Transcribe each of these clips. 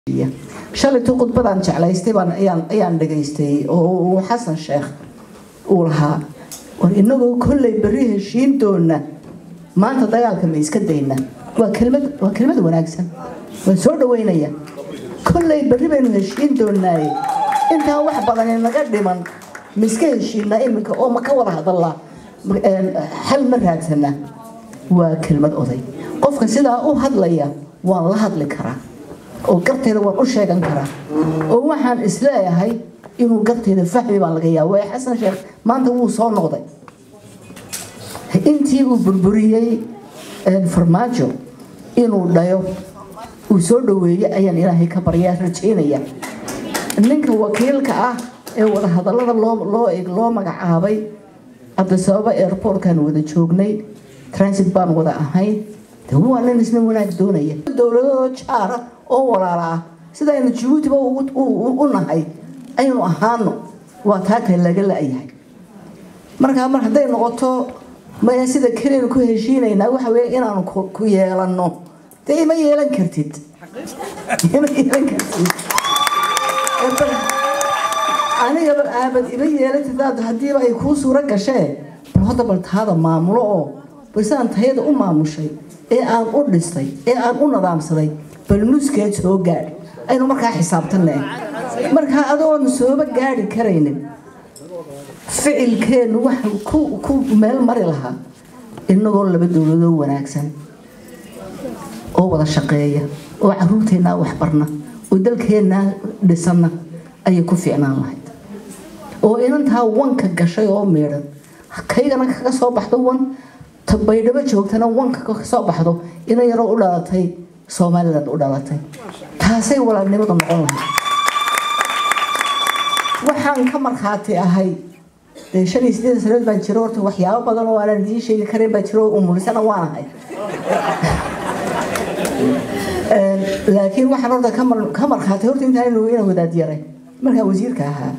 shalaytuu khudbadaan jeclaystay baan ayaan ayaan dhagaystay oo uu xasan sheekh uu lahaa war inagoo kollay berri heshiin doona maanta dagaalka ma iska dayna waa kelmad waa kelmad wanaagsan waan soo dhaweynaya kollay berri baynu heshiin doonaaye intaan wax badan naga dhiman ma iska heshiinaa iminka oo ma ka wada hadallaa xal ma raadsana waa kelmad oday qofka sidaa u hadlaya waan la hadli karaa oo garteeda waan u sheegan karaa oo waxaan isleeyahay inuu garteeda fahmi baan laga yaaba waayo xasan sheekh maanta wuu soo noqday intii uu burburiyey farmaajo inuu dhayo uu soo dhaweeyey ayaan ilaahay ka baryaa rajaynaya ninka wakiilka ah ee wadahadallada loo loo magacaabay cabdisababa airportkan wada joognay transit baan wada ahayn de waa nin isna wanaag doonaya dowladadoo jaara oo walaala ah sidaynu jabuutiba u nahay aynu ahaano waa taakay laga la-yahay markaa mar hadday noqoto maya sida keliyanu ku heshiinaynaa waxa weeye inaanu ku yeelanno dee ima yeelan kartid ima yeelan kartid anigaba aabad ima yeelantid haddiiba ay kuu suuro gashee bal hadda bal taada maamulo oo balsidaan tayada u maamushay ee aan u dhistay ee aan u nadaamsaday bal nuskeed soo gaadh aynu markaa xisaabtanne markaa adoon sooba gaadhi karaynin ficilkeennu waxa ku meel mari lahaa inagoo laba dowladoo wanaagsan oo wada shaqeeya oo caruurteennaa waxbarna oo dalkeennaa dhisanna ayay ku fiicnaan lahayd oo inantaa wanka gashay oo meedhan kaygana kaga soo baxdo wan baydhabo joogtana wanka ka soo baxdo inan yaroo u dhalatay somaliland u dhalatay taasay walaalnimadu noqon lahayd waxaan ka markhaati ahay dee shan iyo sideed sanadood baan jiro horta waxyaabo badan oo aanan idiin sheegi karin baa jiro umulisana waan ahay laakiin waxaan horta ka markhaatay horta intaan ina wadaad yaray markaan wasiirka ahaa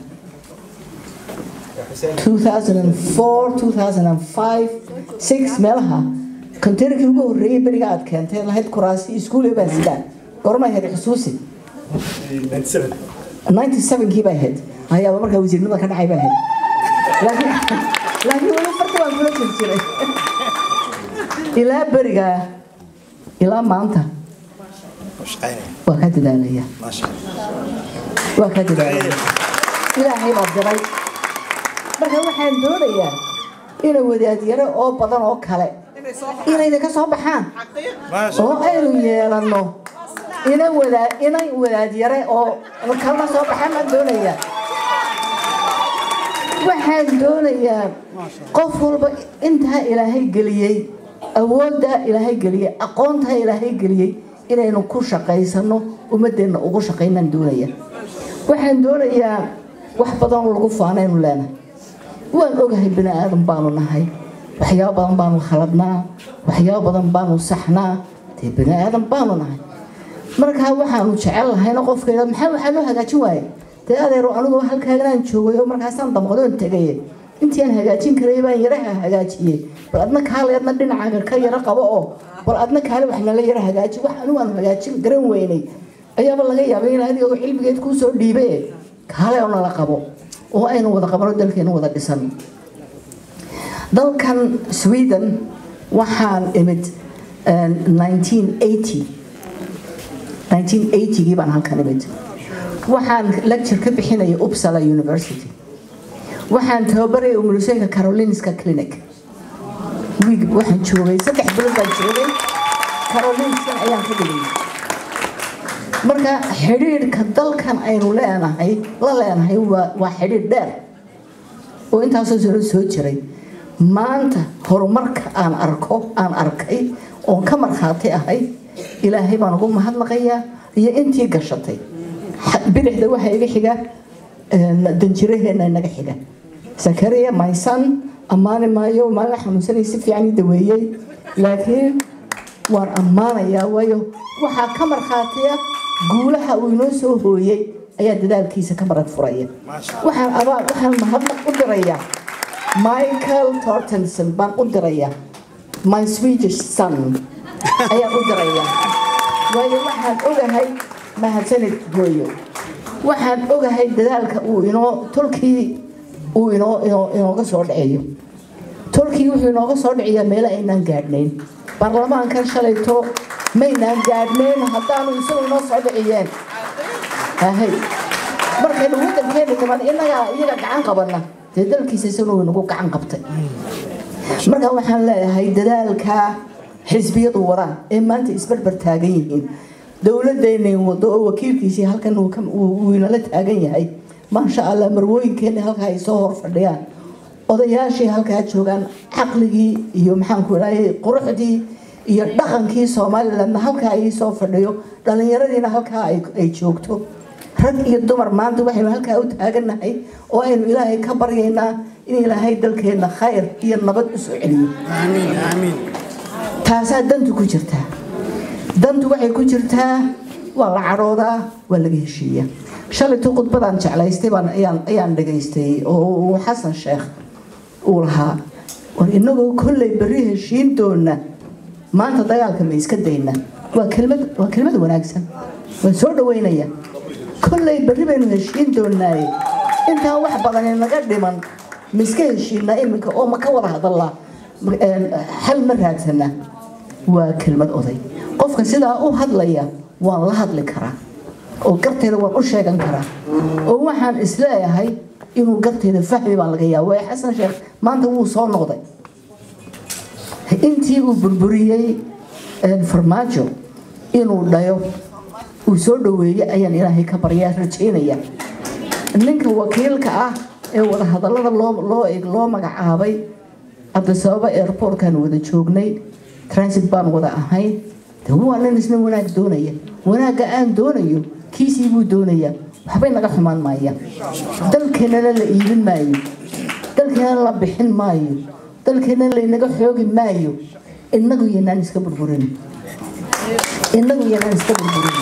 2004 2005 6 meelaha konteynarkii ugu horreeyey beriga aad keentay lahayd kuraasi iskuule baan sidaan gormay ahayd xusuusi 97kii bay ahayd ayaaba markaa wasiirnimada ka dhacay bay ahayd laakiin laakiin weli farta waan kula jir jiray ilaa berigaa ilaa maanta waa ka dadaalaya waa ka dadaalaya ilaahay baa diray marka waxaan doonayaa ina wadaadyaro oo badan oo kale inayna ka soo baxaan oo aynu yeelanno ina wadaa inay wadaadyare oo kala soo baxaan baan doonayaa waxaan doonayaa qof walba intaa ilaahay geliyey awooddaa ilaahay geliyey aqoontaa ilaahay geliyey inaynu ku shaqaysano ummadeenna ugu shaqaynaan doonaya waxaan doonayaa wax badan lagu faanaynu leenahay waan ogahay bini aadan baanu nahay waxyaabo badan baanu khaladnaa waxyaabo badan baanu saxnaa dee bini aadan baanu nahay markaa waxaanu jecel lahayna qofkayda maxaa waxaa loo hagaajin waaye dee adeero anigu halkaaganaan joogay oo markaasaan damqadoon tegaye intii aan hagaajin karay baan yaraha hagaajiyey bal adna kaale adna dhinacaaga ka yaro qabo oo bal adna kaale wax nala yaro hagaaji wax anigu aan hagaajin garan weynay ayaaba laga yaabay in adiga xilmigeed kuu soo dhiibe kaale oo nala qabo oo aynu wada qabano dalkeenu wada dhisan dalkan sweden waxaan imid 1980 1980gii baan halkan imid waxaan lecture ka bixinaya uppsala university waxaan tababaraya umulusooyinka carolinska clinic wiig waxaan joogay saddex bilood baan joogay carolinskan ayaan ka dhigay marka xidhiidhka dalkan aynu leenahay la leenahay waa xidhiidh dheer oo intaasoo sano soo jiray maanta horumarka aan arko aan arkay oon ka markhaati ahay ilaahay baan ugu mahadnaqayaa iyo intii gashatay bidixda waxaa iga xiga danjiraheena naga xiga sakariya maysan ammaani maayo maalin xanuunsanay si fiican ii daweeyey laakiin waan ammaanayaa waayo waxaa ka markhaatiya guulaha uu inoo soo hooyey ayaa dadaalkiisa ka marag furaya waxaan abaa waxaan mahadnaq u dirayaa michael tortenson baan u dirayaa my swedish son ayaan u dirayaa waayo waxaan ogahay mahadsanid hooyo waxaan ogahay dadaalka uu inoo tolkii uu inoo inoo inooga soo dhaceeyo tolkii wuxuu inooga soo dhiciyaa meelo aynaan gaadhnayn baarlamaankan shalayto maynaan gaadhnayn haddaanu isagu inoo soo dhiciyeen ahay markaynu waddankeena niman innagaa iyaga gacan qabanna dee dalkiisa isaguna wuu nagu gacan qabtay marka waxaan leeyahay dadaalka xisbiyadu wadaan ee maanta isbarbar taagan yihiin dowladeenay wado oo wakiilkiisii halkan uu inala taagan yahay maasha allah marwooyinkeena halkaa ay soo hor fadhiyaan odayaashii halkaa joogaan caqligii iyo maxaanku idhahay quruxdii iyo dhaqankii somalilandna halkaa ay soo fadhiyo dhallinyaradiina halkaa ay joogto rag iyo dumar maanta waxaynu halkaa u taaganahay oo aynu ilaahay ka baryaynaa in ilaahay dalkeenna khayr iyo nabad u soo celiyo taasaa dantu ku jirtaa dantu waxay ku jirtaa waa la cadhoodaa waa laga heshiiya shalayto khudbadaan jeclaystay ayaan dhagaystay oo xasan sheekh uu lahaa war inagoo kolley berri heshiin doona maanta dagaalka ma iska dayna waa kelmad waa kelmad wanaagsan waan soo dhaweynaya kolley berri baynu heshiin doonaaye intaan wax badan naga dhiman ma iska heshiinaa iminka oo ma ka wada hadallaa xal ma raadsanaa waa kelmad oday qofka sidaa u hadlaya waan la hadli karaa oo garteeda waan u sheegan karaa oo waxaan isleeyahay inuu garteeda fahmi baan laga yaaba waayo xasan sheekh maanta wuu soo noqday intii uu burburiyey farmaajo inuu dhayo uu soo dhaweeyey ayaan ilaahay ka baryaa rajaynaya ninka wakiilka ah ee wadahadallada loo magacaabay cabdisababa airportkaan wada joognay transit baan wada ahayn de waa nin isna wanaag doonaya wanaagga aan doonayo kiisii buu doonayaa waxbay naga xumaan maayaan dalkeennana la iibin maayo dalkeena la bixin maayo dalkeena laynaga xoogi maayo inagu yanaan iska burburin inagu yanaan iska burburin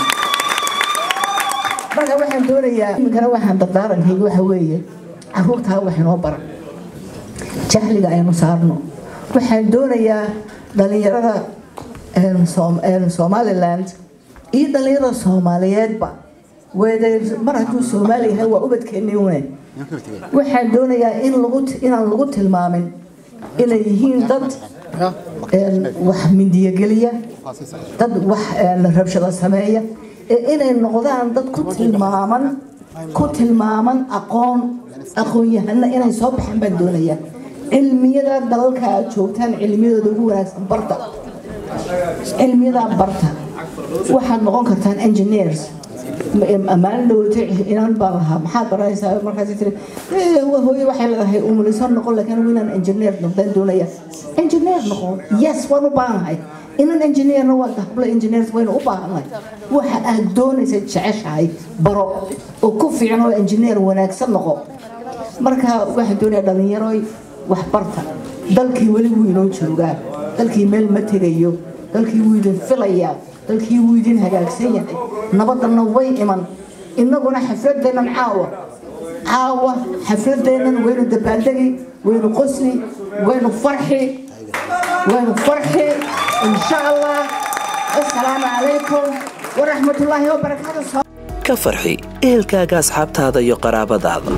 marka waxaan doonayaa iminkana waxaan dardaarankayga waxa weeye caruurtaa wax inoo bara jahliga aynu saarno waxaan doonayaa dhalinyarada somaliland iyo dhalinyarada soomaaliyeedba mar hadduu soomaali yahay waa ubadkeennii une waxaan doonayaa in lagu inaan lagu tilmaamin inay yihiin dad wax mindiyogeliya dad wax rabshado sameeya ee inay noqdaan dad ku tilmaaman ku tilmaaman aqoon aqoon-yahana inay soo baxaan baan doonayaa cilmiyada dalalka aad joogtaan cilmiyadooda ugu wanaagsan barta cilmiyadaa barta waxaad noqon kartaan engineers ammaan dhawata inaan baan lahaa maxaad baranaysaa markaas tiri hooye waxay leedahay umuliso noqon laakiin inaan engineer noqdaan doonaya engineer noqon yes waan u baahanahay inan engineerna waa hablo engineers waynu u baahannahay waxa aad doonaysa jeceshahay baro oo ku fiican oo engineer wanaagsan noqo marka waxaan doonayaa dhallinyaroy wax barta dalkii weli wuu inoo joogaa dalkii meel ma tegayo dalkii wuu idin filayaa dalkii wuu idin hagaagsan yahay nabadana way iman innaguna xafladeennan caawa caawa xafladeennan waynu dabaaldegi waynu qosli waynu farxi waynu farxi insha allah assalaamu calaykum waraxmatullaahi wabarakaatu ka farxi ehelkaaga asxaabtaada iyo qaraabadaada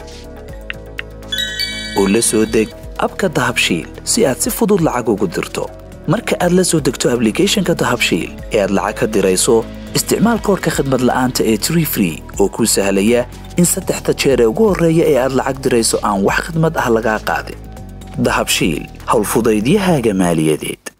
oo la soo deg abka dahabshiil si aad si fudud lacag ugu dirto marka aad la soo degto ablicathonka dahabshiil ee aad lacag ka dirayso isticmaal koorka khadmad la'aanta ee tree free oo kuu sahlaya in saddexda jeer ee ugu horreeya ee aad lacag dirayso aan wax khidmad ah lagaa qaadin dahabshiil howlfudaydiyahaaga maaliyadeed